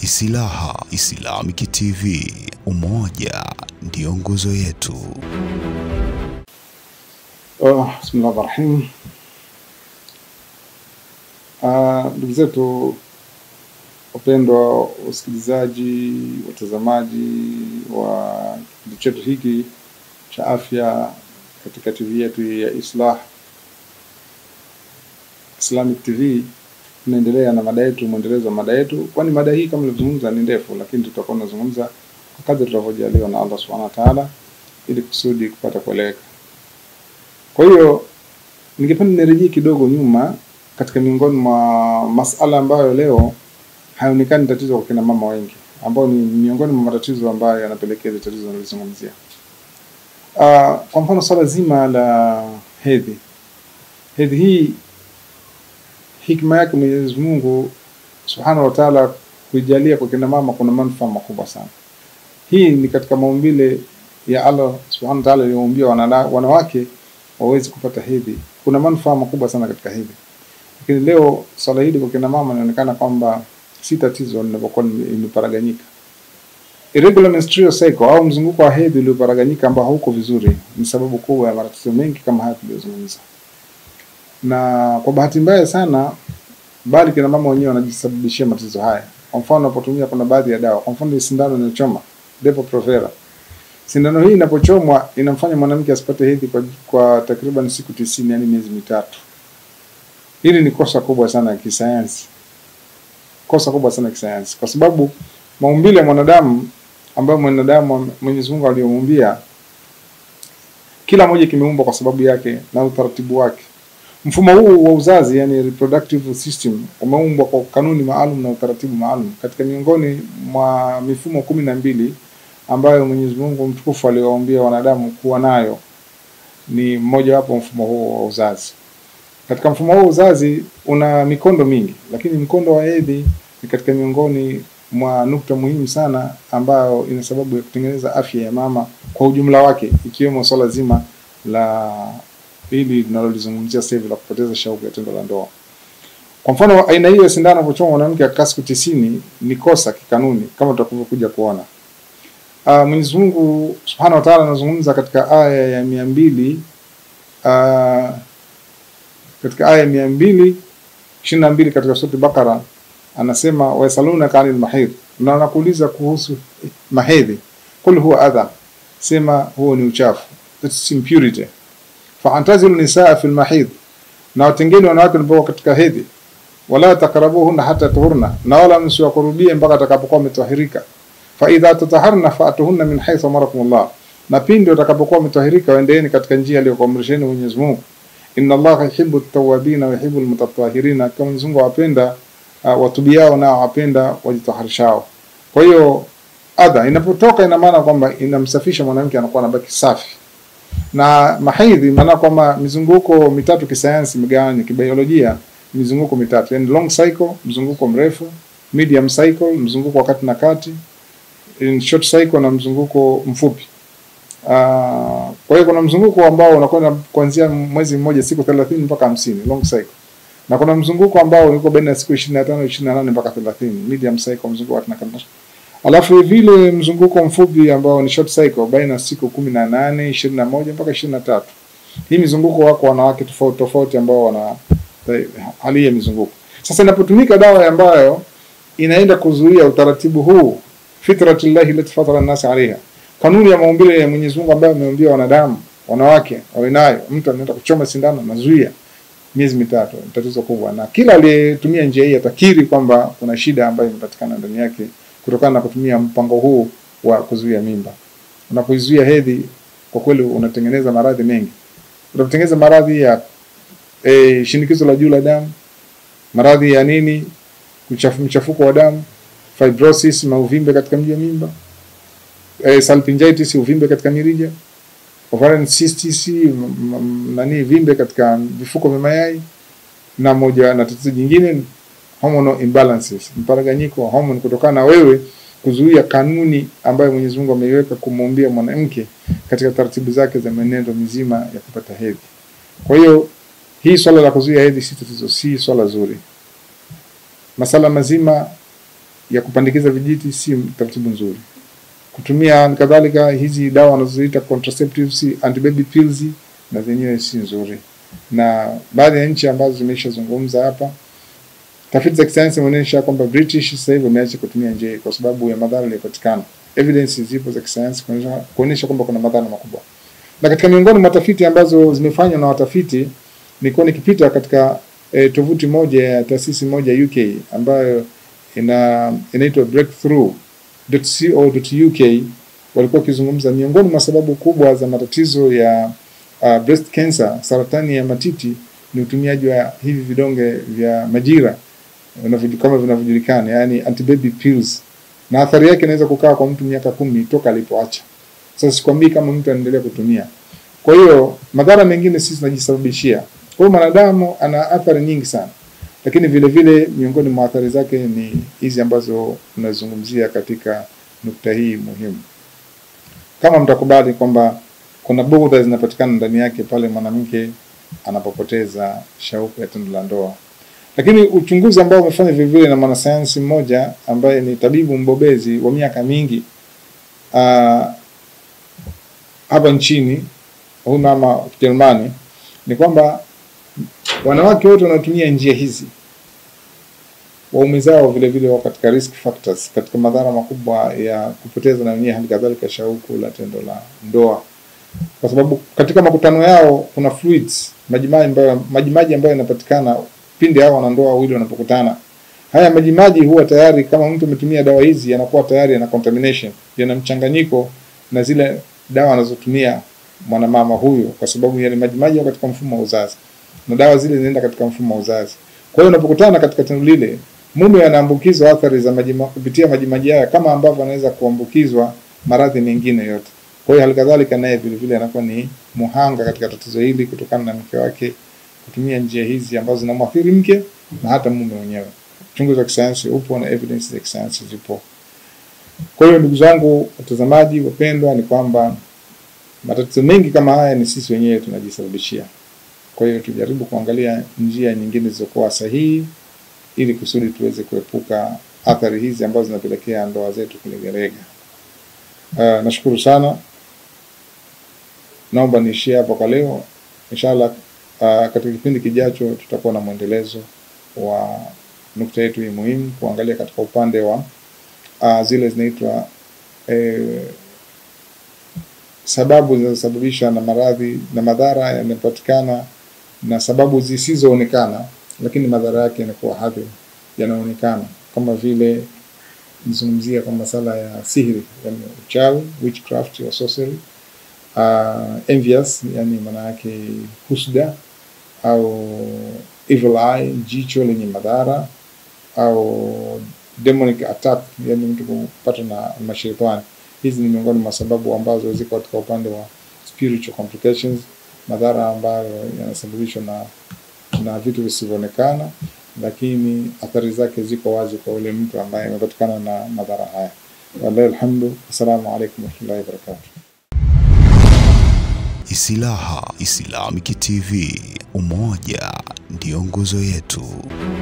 Isilaha Islamic TV, umoja ndio nguzo yetu. Oh, bismillahi rahim. Ndugu zetu wapendwa wasikilizaji, watazamaji wa kipindi chetu hiki cha afya katika TV yetu ya Islah Islamic TV, tunaendelea na mada yetu, mwendelezo wa mada yetu, kwani mada hii kama nilivyozungumza ni ndefu, lakini tutakuwa tunazungumza kwa kadri tutakavyojaliwa na Allah subhanahu wa ta'ala, ili kusudi kupata kueleweka. Kwa hiyo ningependa nirejee kidogo nyuma katika miongoni mwa masala ambayo leo haionekani tatizo kwa kina mama wengi, ambao ni miongoni mwa matatizo ambayo yanapelekea ile tatizo nilizungumzia. Uh, kwa mfano swala zima la hedhi. Hedhi hii hikma yake Mwenyezi Mungu Subhanahu wa Ta'ala kuijalia kwa kina mama kuna manufaa makubwa sana. Hii ni katika maumbile ya Allah Subhanahu wa Ta'ala aliyoumbia wanawake waweze kupata hedhi. Kuna manufaa makubwa sana katika hedhi. Lakini leo swala hili kwa kina mama inaonekana kwamba si tatizo linapokuwa imeparaganyika. Irregular menstrual cycle au mzunguko wa hedhi ulioparaganyika ambao hauko vizuri ni sababu kubwa ya matatizo mengi kama haya tuliyozungumza. Na kwa bahati mbaya sana, bali kina mama wenyewe wanajisababishia matatizo haya. Kwa mfano, unapotumia kuna baadhi ya dawa, kwa mfano sindano inayochoma Depo-Provera. Sindano hii inapochomwa inamfanya mwanamke asipate hedhi kwa, kwa takriban siku tisini, yani miezi mitatu. Hili ni kosa kubwa sana ya kisayansi, kosa kubwa sana ya kisayansi, kwa sababu maumbile ya mwanadamu ambayo mwanadamu Mwenyezi Mungu aliyomuumbia, kila moja kimeumbwa kwa sababu yake na utaratibu wake. Mfumo huu wa uzazi, yani reproductive system, umeumbwa kwa kanuni maalum na utaratibu maalum. Katika miongoni mwa mifumo kumi na mbili ambayo Mwenyezi Mungu mtukufu aliwaambia wanadamu kuwa nayo ni mmoja wapo mfumo huo wa uzazi. Katika mfumo huo wa uzazi una mikondo mingi, lakini mkondo wa hedhi ni katika miongoni mwa nukta muhimu sana ambayo ina sababu ya kutengeneza afya ya mama kwa ujumla wake, ikiwemo swala zima la hili linalolizungumzia sasa hivi la kupoteza shauku ya tendo la ndoa. Kwa mfano, aina hiyo ya sindano kuchoma mwanamke akakaa siku tisini ni kosa kikanuni, kama tutakavyokuja kuona. Uh, Mwenyezi Mungu Subhanahu wa Ta'ala anazungumza katika aya ya mia mbili uh, katika aya ya mia mbili ishirini na mbili katika sura Bakara anasema wayasalunaka anil mahid, na wanakuuliza kuhusu mahedhi, kul huwa adha, sema huo ni uchafu, that's impurity. Faantazilu nisaa fil mahid, na watengeni wanawake walipokuwa katika hedhi, wala takrabuhunna hata tuhurna, na wala msiwakurubie mpaka atakapokuwa wametahirika. Fa idha tataharna faatuhunna min haythu amarakumullah, na pindi watakapokuwa wametahirika waendeeni katika njia aliyokuamrisheni Mwenyezi Mungu. Inna Allaha yuhibbu at-tawwabina wa yuhibbu al-mutatahhirina, kama Mwenyezi Mungu awapenda uh, watubiao na wapenda wajitaharishao. Kwa hiyo adha inapotoka, ina maana kwamba inamsafisha mwanamke, anakuwa anabaki safi. Na mahidhi maana kwamba mizunguko mitatu kisayansi imegawanywa kibiolojia, mizunguko mitatu, yani long cycle, mzunguko mrefu, medium cycle, mzunguko wa kati na kati, in short cycle na mzunguko mfupi. Uh, kwa hiyo kuna mzunguko ambao unakwenda kuanzia mwezi mmoja siku 30 mpaka 50 long cycle na kuna mzunguko ambao uko baina ya siku 25 28 mpaka 30 medium cycle, mzunguko wa kati. Alafu vile mzunguko mfupi ambao ni short cycle baina ya siku 18 21 mpaka 23. Hii mizunguko wako wanawake tofauti tofauti ambao wana hali ya mizunguko. Sasa inapotumika dawa ambayo inaenda kuzuia utaratibu huu, fitratullahi lati fatara an-nas alaiha, kanuni ya maumbile ya Mwenyezi Mungu ambayo ameumbia wanadamu wanawake wawe nayo, mtu anaenda kuchoma sindano nazuia miezi mitatu, ni tatizo kubwa, na kila aliyetumia njia hii atakiri kwamba kuna shida ambayo imepatikana ndani yake kutokana na kutumia mpango huu wa kuzuia mimba. Unapoizuia hedhi, kwa kweli unatengeneza maradhi mengi. Unatengeneza maradhi ya e, shinikizo la juu la damu, maradhi ya nini, mchafu, mchafuko wa damu, fibrosis, mauvimbe katika mji wa mimba, e, salpingitis, uvimbe katika mirija ovarian cysts, nani vimbe katika vifuko vya mayai, na moja na tatizo jingine hormonal imbalances, mparaganyiko wa hormone kutokana na wewe kuzuia kanuni ambayo Mwenyezi Mungu ameiweka kumuumbia mwanamke katika taratibu zake za mwenendo mizima ya kupata hedhi. Kwa hiyo hii swala la kuzuia hedhi si tatizo, si swala zuri. Masala mazima ya kupandikiza vijiti si taratibu nzuri. Kutumia kadhalika hizi dawa wanazoziita contraceptives, antibaby pills na zenyewe si nzuri, na baadhi ya nchi ambazo zimeshazungumza hapa, tafiti za kisayansi zimeonyesha kwamba British sasa hivi wameacha kutumia njia hii kwa sababu ya madhara yaliyopatikana. Evidence zipo za kisayansi kuonyesha kuonyesha kwamba kuna madhara makubwa, na katika miongoni mwa tafiti ambazo zimefanywa na watafiti, nilikuwa nikipita katika eh, tovuti moja ya taasisi moja UK ambayo ina inaitwa breakthrough.co.uk walikuwa wakizungumza miongoni mwa sababu kubwa za matatizo ya uh, breast cancer, saratani ya matiti ni utumiaji wa hivi vidonge vya majira vinavyo- kama vinavyojulikana, yani antibaby pills, na athari yake inaweza kukaa kwa mtu miaka kumi toka alipoacha. Sasa sikwambii kama mtu anaendelea kutumia. Kwa hiyo madhara mengine sisi tunajisababishia. Kwa hiyo mwanadamu ana athari nyingi sana, lakini vile vile miongoni mwa athari zake ni hizi ambazo tunazungumzia katika nukta hii muhimu. Kama mtakubali kwamba kuna bugdha zinapatikana ndani yake pale mwanamke anapopoteza shauku ya tendo la ndoa, lakini uchunguzi ambao umefanya vile vile na mwanasayansi mmoja ambaye ni tabibu mbobezi wa miaka mingi uh, hapa nchini huyu mama wa Kijerumani ni kwamba wanawake wote wanaotumia njia hizi waume zao vile vile wako katika risk factors, katika madhara makubwa ya kupoteza na wenyewe hali kadhalika shauku la tendo la ndoa, kwa sababu katika makutano yao kuna fluids, majimaji ambayo majimaji ambayo yanapatikana pindi hao wanandoa wawili wanapokutana. Haya majimaji huwa tayari, kama mtu ametumia dawa hizi, yanakuwa tayari yana contamination, yana mchanganyiko na zile dawa anazotumia mwanamama huyu, kwa sababu yale majimaji yako katika mfumo wa uzazi na dawa zile zinaenda katika mfumo wa uzazi. Kwa hiyo unapokutana katika tendo lile, mume anaambukizwa athari za majima, kupitia majimaji haya kama ambavyo anaweza kuambukizwa maradhi mengine yote. Kwa hiyo halikadhalika naye vile vile anakuwa ni muhanga katika tatizo hili kutokana na mke wake kutumia njia hizi ambazo zinamwathiri mke na hata mume mwenyewe. Uchunguzi wa kisayansi upo na evidence za kisayansi zipo. Kwa hiyo ndugu zangu watazamaji wapendwa, ni kwamba matatizo mengi kama haya ni sisi wenyewe tunajisababishia. Kwa hiyo tujaribu kuangalia njia nyingine zilizokuwa sahihi ili kusudi tuweze kuepuka athari hizi ambazo zinapelekea ndoa zetu kulegalega. Uh, nashukuru sana, naomba niishie hapo kwa leo. Inshallah, uh, katika kipindi kijacho tutakuwa na mwendelezo wa nukta yetu hii muhimu, kuangalia katika upande wa uh, zile zinaitwa eh, sababu zinazosababisha na maradhi na madhara yanayopatikana na sababu zisizoonekana, lakini madhara yake yanakuwa hadhi yanaonekana, kama vile nizungumzia kwa masala ya sihiri, yani uchawi, witchcraft or sorcery, uh, envious, yani maana yake husda au evil eye, jicho lenye madhara au demonic attack, yani mtu kupata na mashetani. Hizi ni miongoni mwa sababu ambazo ziko katika upande wa spiritual complications, madhara ambayo yanasababishwa na na vitu visivyoonekana, lakini athari zake ziko wazi kwa yule mtu ambaye amepatikana na madhara haya. Wallahi alhamdu. Assalamu alaikum warahmatullahi wabarakatuh. Isilaha Islamic TV, umoja ndio nguzo yetu.